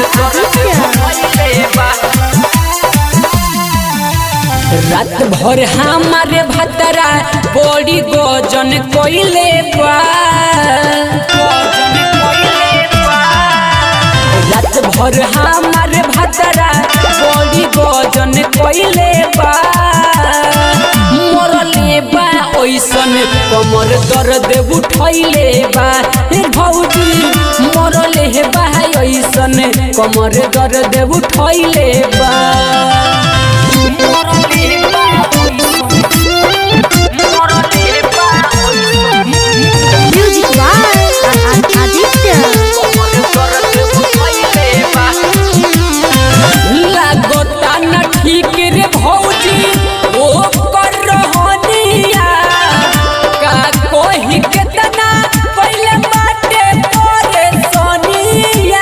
रात भर हमारे भतरा बड़ी गोजन कोइले बा रात भर हमारे भतरा बड़ी गोजन कोइले बा मरले बा ओइसन कमर दर्द उठैले बा ए भौजी मरले बा ओइसन कमर दर्द उठैले बा Music by Aditya. लागता न ठीक रे भौजी ओ कर रहनिया का कोही केतना पहले बाटे तोरे सोनिया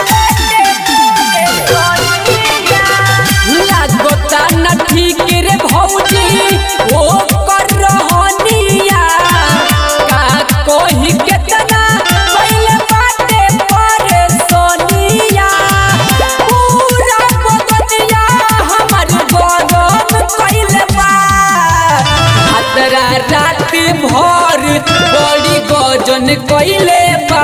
लागता न ठीक रे भौजी ओ कर रहनिया का कोही केतना पहले बाटे तोरे सोनिया पूरा बदनिया हमर गरम कइले बा हतरा रात भर बड़ी गजन कइले बा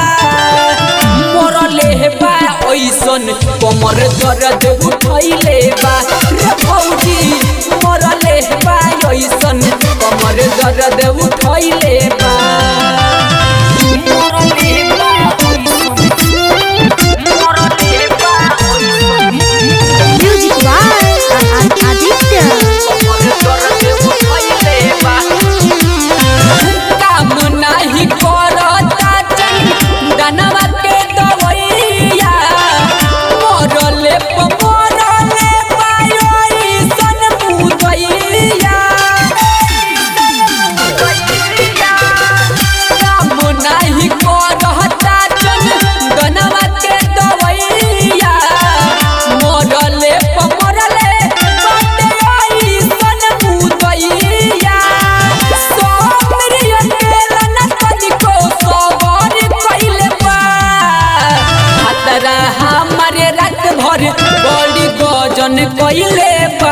मरले बा ओइसन कमर दर्द उठैले बा रे भौजी मरले बा ओइसन कमर दर्द उठैले बा मरले बा मरले बा Music by Aditya. काम नाही करता चंदनवा के दवैया मरले प मरले पायोई सन मुदैया काम नाही करता चंदनवा के दवैया मरले प मरले पायोई सन मुदैया सोमरिया तेरा न तनिको सबर कइले बा हतरा हमारे रात भर बड़ी गजन कइले बा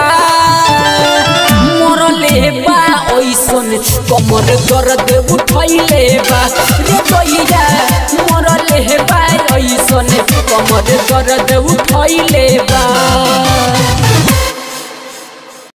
मरले बा ओइसन कमर दर्द उठैले बा रे गइया मरले बा ओइसन कमर दर्द उठैले बा